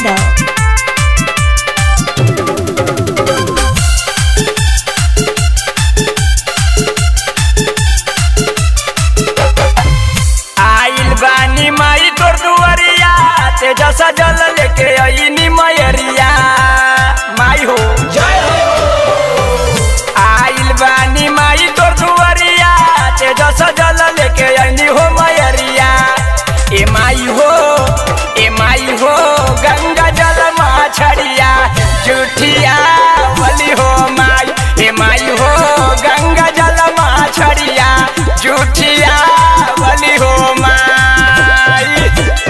यादव आइल बानी माई तोर दुआरिया तेजा सजल लेके आईनी मयरिया माई हो जय आइल बानी माई तोर दुआरिया तेजा सजल लेके आईनी हो मयरिया ए माई हो ए माई हो गंगा जल माछड़िया जुठिया बली हो माई ए माई हो गंगा जल माछड़िया जुठिया बली हो माई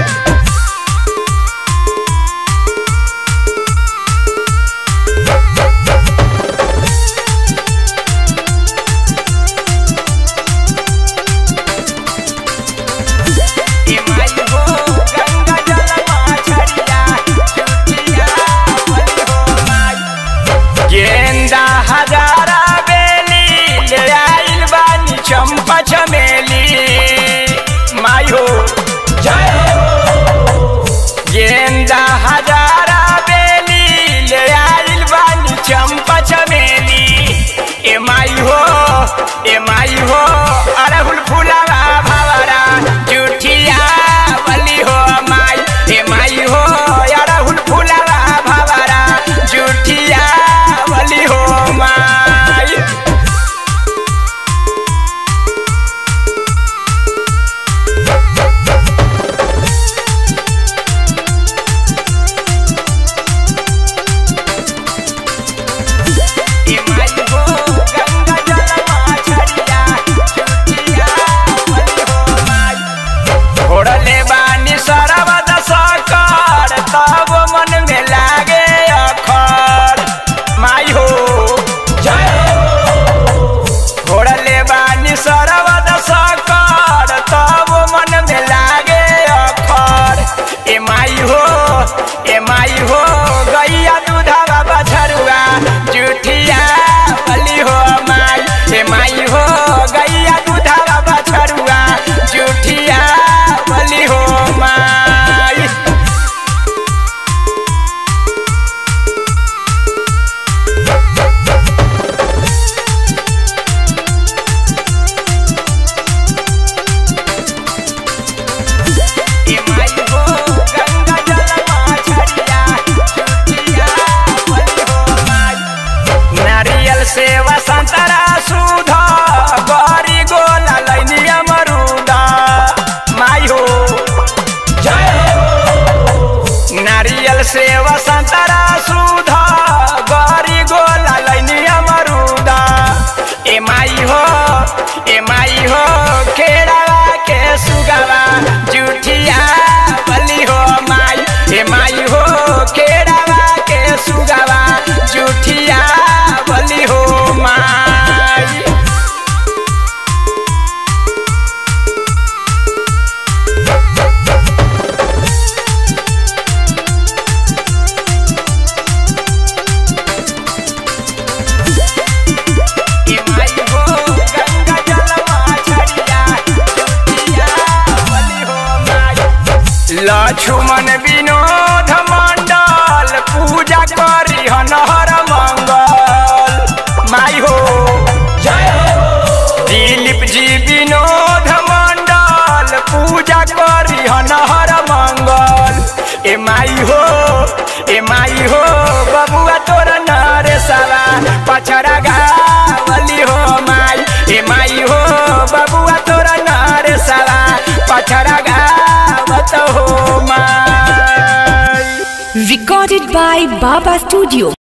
ए माई हो गंगा जल माछड़िया जुठिया बली हो माई गेंदा हजारा बेली ले आइल बानी चंपा चमेली माई हो जय हो गेंदा हजारा बेली ले आइल बानी चंपा चमेली ए माई हो ए माई हो अरहुल फुलावा भवरा जुठिया बली हो माई ए माई हो अरहुल फुलावा भवरा जुठिया बली हो माई ए माई हो गंगा जल माछड़िया जुठिया बली हो माई छोड़ले बानी सरबद सकर तब मन में लागे अखर माई हो जय हो छोड़ले बानी सरबद सकर तब मन में लागे अखर ए माई हो ए माई हो गैया दूधवा बछरुआ जुठिया बली हो माई ए माई हो गैया दूधवा बछरुआ जुठिया बली हो माई ए माई हो गंगा जल माछड़िया जुठिया बली हो माई नारियल सेवा संतरा सुध गरी गोला लैनी अमरुदा माई हो जय हो नारियल सेवा संतरा सुध गरी गोला लैनी अमरुदा ए माई हो ए माई हो खेड़ावा के सुगवा जुठिया बली हो माई ए माई हो खेड़ावा के सुगवा जुठिया बली हो माई ए माई हो गंगा जल माछड़िया जुठिया बली हो माई लक्ष्मण विनोद मंडल पूजा करी हनहर मंगल माई हो जय हो दिलीप जी विनोद मंडल पूजा करी हनहर मंगल ए माई हो ए माई हो बबुआ तोरा नरे साला पछरा गावली हो माई ए माई हो बबुआ तोरा नरे साला पछरा गावत हो माई recorded by Baba Studio